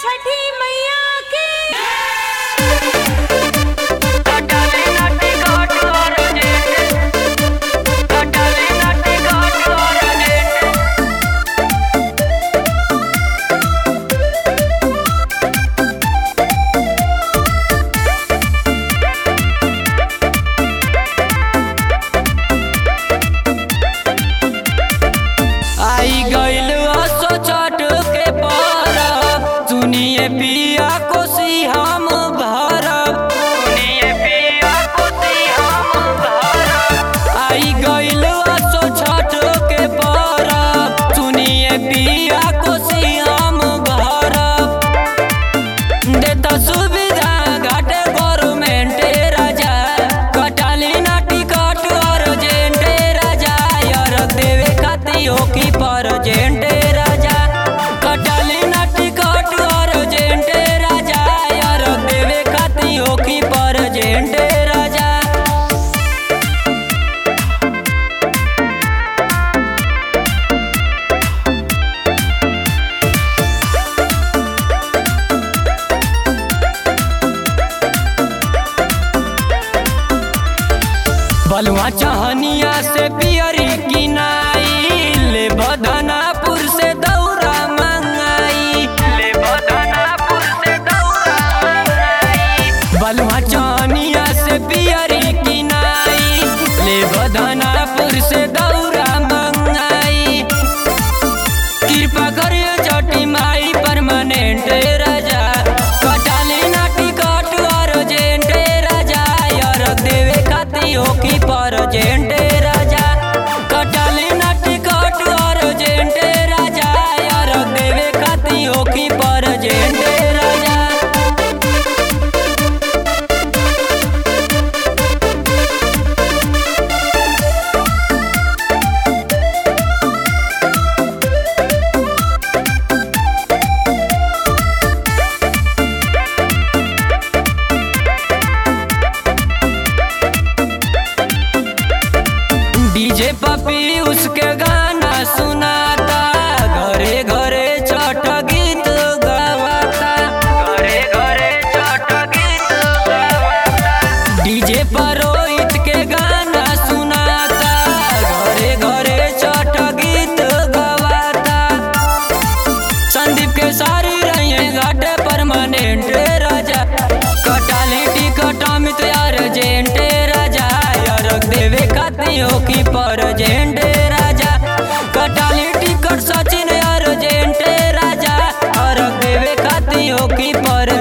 छठी मैया की कटाले नाटी काट और जेठ कटाले नाटी काट और जेठ आई गइल असो छठ के परब सुनिए पिया कोसी हम भरब सुनिए पिया कोसी हम भरब आई गइल असो छठ के परब सुनिए पिया कोसी हम भरब देता सुविधा घाटे गवर्नमेंट राजा कटाली ना टिकट अर्जेंट राजा यार देवे खाती हो की परजेंट राजा कटाली ना टिकट अर्जेंट राजा यार देवे खाती हो की परजेंट राजा बलुआ चहनिया से पियरी किनाई ले बदनापुर से दौरा मंगाई ले बदनापुर से दौरा मंगाई बलुआ चहनिया से पियरी किनाई ले बदनापुर से दौरा मंगाई कृपा करिए जटी माई परमानेंट राजा कटाले ना टिकट अर्जेंट राजा यार देवे खाती हो की परजेंट राजा कटाले ना टिकट अर्जेंट राजा यार देवे खाती हो की परजेंट राजा डीजे पपी उसके गाना सुनाता घरे घरे छठ गीत गवाता घरे घरे छठ गीत गवाता डीजे पर रोहित के गाना सुनाता घरे घरे छठ गीत गवाता संदीप के सारी रही घाटे परमानेंट राजा कटाली टिकट अमित यार जेंटे राजा यार देवे खाती हो की परजेंट राजा कटाली टिकट सचिन यार जेंटे राजा और देवे खाती हो की पर